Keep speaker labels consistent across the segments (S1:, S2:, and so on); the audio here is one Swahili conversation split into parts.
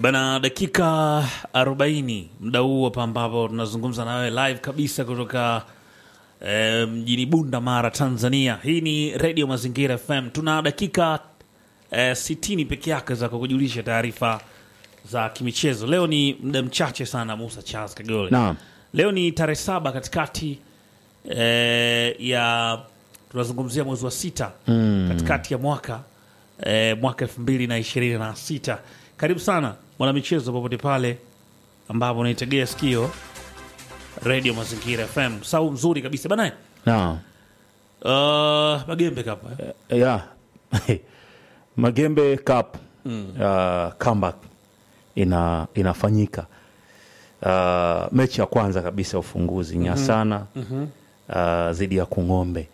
S1: Bana, dakika 40 muda huu hapa ambapo tunazungumza nawe live kabisa kutoka eh, mjini Bunda Mara, Tanzania. Hii ni Radio Mazingira FM. Tuna dakika eh, 60 peke yake za kukujulisha taarifa za kimichezo. Leo ni muda mchache sana, Musa Charles Kagole.
S2: Naam.
S1: Leo ni tarehe saba katikati eh, ya tunazungumzia mwezi wa sita katikati ya mwaka eh, mwaka elfu mbili na ishirini na sita. Karibu sana mwanamichezo, popote pale ambapo unaitegea sikio Radio Mazingira FM. Sau mzuri kabisa bana.
S2: Naam.
S1: Uh, Magembe kapa eh?
S2: ya Magembe Cup uh, comeback ina inafanyika uh, mechi ya kwanza kabisa ya ufunguzi Nyasana uh, dhidi ya Kung'ombe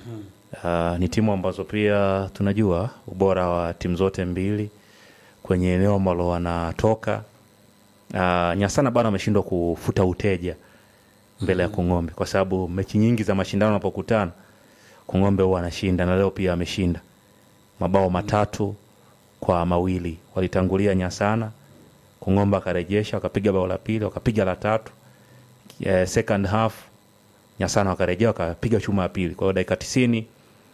S2: uh, ni timu ambazo pia tunajua ubora wa timu zote mbili kwenye eneo ambalo wanatoka. Uh, Nyasana bado ameshindwa kufuta uteja mbele ya Kung'ombe kwa sababu mechi nyingi za mashindano wanapokutana Kung'ombe huwa anashinda na leo pia ameshinda mabao matatu kwa mawili. Walitangulia Nyasana, Kung'ombe akarejesha, wakapiga bao la pili, wakapiga la tatu. Eh, second half Nyasana wakarejea wakapiga chuma ya pili. Kwa hiyo dakika tisini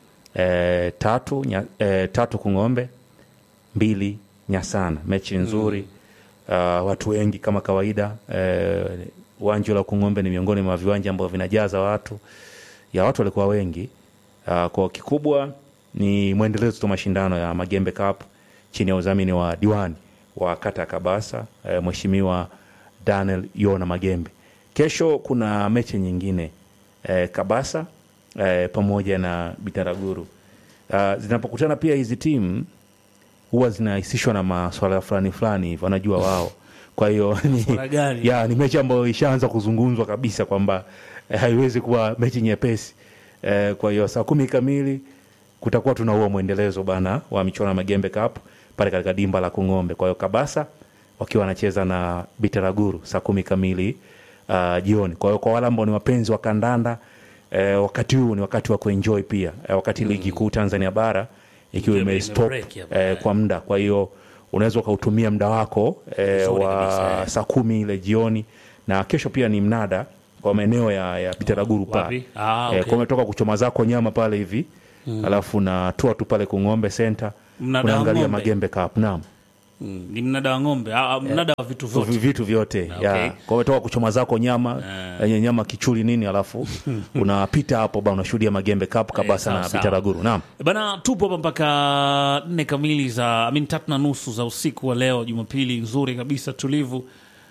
S2: eh, tatu, nya, eh, tatu Kung'ombe mbili Nyasana. Mechi nzuri uh, watu wengi kama kawaida. Eh, uwanja la Kung'ombe ni miongoni mwa viwanja ambavyo vinajaza watu ya watu walikuwa wengi. Uh, kwa kikubwa ni mwendelezo tu mashindano ya Magembe Cup chini ya udhamini wa diwani wa kata ya Kabasa eh, Mheshimiwa Daniel Yona Magembe. Kesho kuna mechi nyingine eh, Kabasa eh, pamoja na Bitaraguru. Uh, zinapokutana pia hizi timu huwa zinahusishwa na maswala fulani fulani hivi wanajua wao. Kwa hiyo ni,
S1: Maswala gani?
S2: ya, ni mechi ambayo ishaanza kuzungumzwa kabisa kwamba eh, haiwezi kuwa mechi nyepesi eh, kwa hiyo saa kumi kamili kutakuwa tuna huo mwendelezo bana wa michuano ya Magembe Cup pale katika dimba la Kung'ombe. Kwa hiyo Kabasa wakiwa wanacheza na Bitaraguru saa kumi kamili uh, jioni. Kwa hiyo kwa wale ambao ni wapenzi wa kandanda eh, wakati huu ni wakati wa kuenjoy pia eh, wakati ligi kuu Tanzania bara ikiwa
S1: Ime-
S2: imestop
S1: imebreak hapa,
S2: eh, kwa muda. Kwa hiyo unaweza ukautumia muda wako eh,
S1: Vizuri
S2: wa
S1: kabisa, eh.
S2: saa kumi ile jioni, na kesho pia ni mnada kwa maeneo ya, ya Bitaraguru pale
S1: Wapi? Ah,
S2: eh,
S1: okay.
S2: kwa umetoka kuchoma zako nyama pale hivi alafu natua tu pale Kung'ombe Center
S1: Mnada wa
S2: unaangalia
S1: ng'ombe.
S2: Magembe Cup. Naam,
S1: Mm, ni mnada wa ng'ombe ah, ah, mnada wa vitu vyote
S2: Vi- vitu vyote
S1: Okay.
S2: ya kwa umetoka kuchoma zako nyama yenye nyama kichuli nini, alafu unapita hapo ba unashuhudia Magembe Cup Kabasa
S1: sawa,
S2: na
S1: sawa.
S2: Bitaraguru. Naam,
S1: Bana, tupo hapa mpaka nne kamili za I mean, tatu na nusu za usiku wa leo, Jumapili nzuri kabisa tulivu.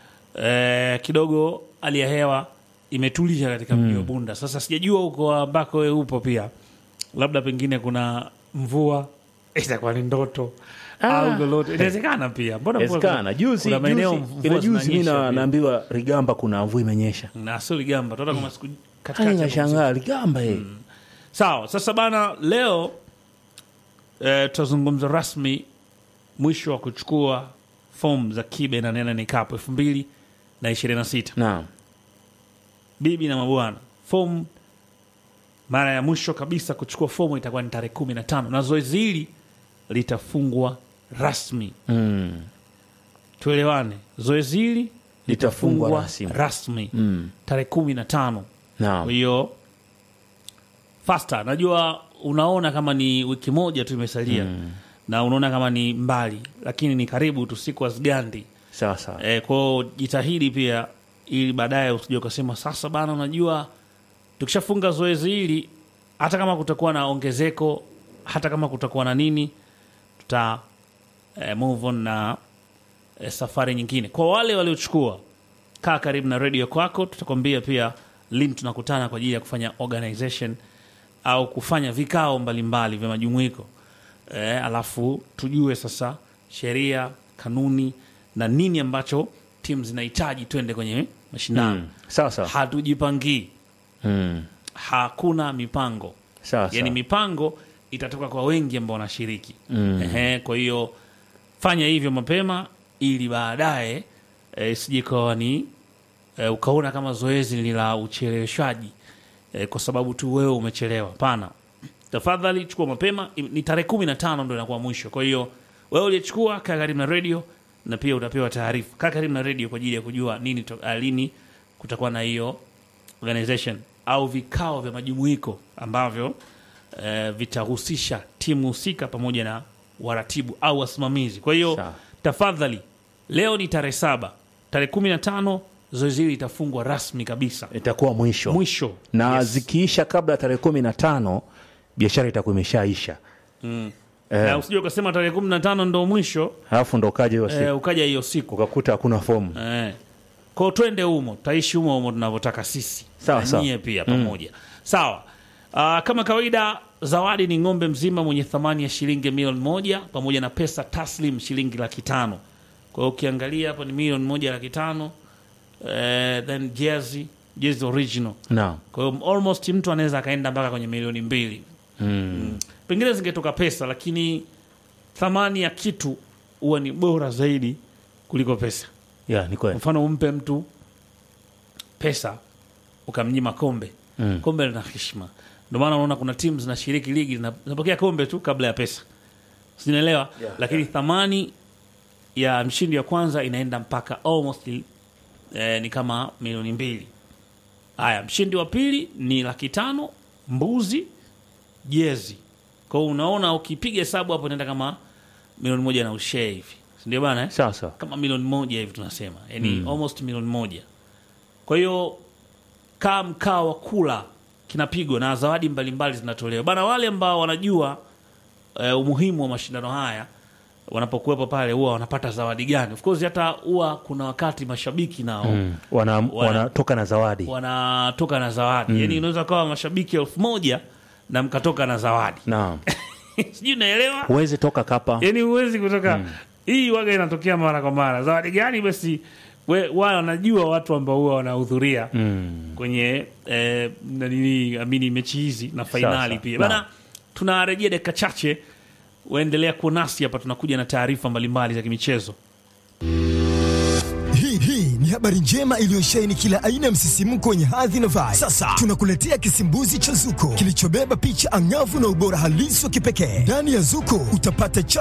S1: Eh, kidogo hali ya hewa imetulia katika mji wa Bunda. Sasa sijajua huko ambako wewe upo pia, labda pengine kuna mvua itakuwa ni ndoto au lolote, inawezekana pia. Mbona
S2: Inawezekana. Juzi
S1: kuna maeneo
S2: juzi
S1: mvua
S2: ile juzi mimi
S1: zinanyesha
S2: na-
S1: pia.
S2: naambiwa Rigamba kuna mvua imenyesha,
S1: na sio Ligamba, tunaona kama siku katikati
S2: Hali
S1: hapo
S2: nashangaa Rigamba eh.
S1: Sawa, sasa bana, leo eh, tutazungumza rasmi mwisho wa kuchukua fomu za kibe na nene ni kapu elfu mbili na ishirini na sita.
S2: Naam,
S1: Bibi na mabwana, fomu mara ya mwisho kabisa kuchukua fomu itakuwa ni tarehe kumi na tano na zoezi hili litafungwa rasmi.
S2: mm.
S1: Tuelewane, zoezi hili
S2: Litafungwa
S1: litafungwa
S2: rasmi.
S1: rasmi
S2: Mm.
S1: tarehe kumi na tano.
S2: Naam.
S1: Kwa hiyo fasta, najua unaona kama ni wiki moja tu imesalia na unaona kama ni mbali, lakini ni karibu tu, siku hazigandi.
S2: Sawa sawa.
S1: E, kwao jitahidi pia, ili baadaye usije ukasema sasa bana, unajua tukishafunga zoezi hili, hata kama kutakuwa na ongezeko, hata kama kutakuwa na nini, tuta eh, move on na eh, safari nyingine. Kwa wale waliochukua, kaa karibu na redio kwako, tutakwambia pia lini tunakutana kwa ajili ya kufanya organization au kufanya vikao mbalimbali vya majumuiko eh, alafu tujue sasa sheria, kanuni na nini ambacho timu zinahitaji twende kwenye mashindano.
S2: Mm. Sawa sawa.
S1: Hatujipangii,
S2: Mm.
S1: hakuna mipango
S2: Sawa
S1: yani
S2: sawa.
S1: mipango itatoka kwa wengi ambao wanashiriki Ehe, kwa hiyo fanya hivyo mapema ili baadaye eh, isije kawa ni eh, ukaona kama zoezi ni la ucheleweshaji eh, kwa sababu tu wewe umechelewa. Hapana, tafadhali chukua mapema. Ni tarehe kumi na tano ndo inakuwa mwisho. Kwa hiyo wewe uliyechukua, kaa karibu na redio na pia utapewa taarifa kaa karibu na redio kwa ajili ya kujua nini to, ah, lini kutakuwa na hiyo organization au vikao vya majumuiko ambavyo eh, vitahusisha timu husika pamoja na waratibu au wasimamizi kwa hiyo
S2: Sawa.
S1: tafadhali leo ni tarehe saba tarehe kumi na tano zoezi hili litafungwa rasmi kabisa
S2: itakuwa mwisho
S1: mwisho
S2: na
S1: Yes.
S2: zikiisha kabla ya tarehe kumi na tano biashara itakuwa imeshaisha
S1: na usije ukasema tarehe kumi na tano ndo mwisho
S2: alafu ndo ukaja hiyo siku
S1: eh, ukaja hiyo siku
S2: ukakuta hakuna fomu
S1: eh. kwao twende humo taishi humo humo tunavyotaka sisi
S2: Sawa,
S1: Na
S2: sawa.
S1: nyie pia pamoja sawa uh, kama kawaida zawadi ni ng'ombe mzima mwenye thamani ya shilingi milioni moja pamoja na pesa taslim shilingi laki tano kwa hiyo ukiangalia hapo ni milioni moja laki tano eh, then jersey jersey original
S2: naam
S1: kwa hiyo almost mtu anaweza akaenda mpaka kwenye milioni mbili
S2: mm.
S1: pengine zingetoka pesa lakini thamani ya kitu huwa ni bora zaidi kuliko pesa
S2: ya ni kweli
S1: mfano umpe mtu pesa ukamnyima kombe
S2: Mm.
S1: kombe lina heshima ndio maana unaona kuna timu zinashiriki ligi zina- zinapokea kombe tu kabla ya pesa sinaelewa
S2: Yeah,
S1: lakini thamani ya mshindi wa kwanza inaenda mpaka almost eh, ni kama milioni mbili haya mshindi wa pili ni laki tano mbuzi jezi kwao unaona ukipiga hesabu hapo inaenda kama milioni moja na ushee hivi sindio bana eh?
S2: sawa sawa
S1: kama milioni moja hivi tunasema yani almost milioni moja kwa hiyo kaa mkaa wa kula kinapigwa na zawadi mbalimbali zinatolewa bana wale ambao wanajua eh, umuhimu wa mashindano haya wanapokuwepo pale huwa wanapata zawadi gani of course hata huwa kuna wakati mashabiki nao
S2: mm. wana, wanatoka na zawadi
S1: wanatoka na zawadi yani unaweza kawa mashabiki elfu moja na mkatoka na zawadi
S2: naam
S1: sijui unaelewa
S2: huwezi toka kapa
S1: yani huwezi kutoka hii waga inatokea mara kwa mara zawadi gani basi we- wale wanajua watu ambao huwa wanahudhuria
S2: mm.
S1: kwenye eh, nanini amini mechi hizi na fainali
S2: Sasa,
S1: pia
S2: naam.
S1: bana tunarejea dakika chache waendelea kuwa nasi hapa tunakuja na taarifa mbalimbali za kimichezo
S3: Hii hii ni habari njema iliyosheheni kila aina ya msisimko wenye hadhi na vibe. Sasa tunakuletea kisimbuzi cha Zuko kilichobeba picha angavu na ubora halisi wa kipekee. Ndani ya Zuko utapata cha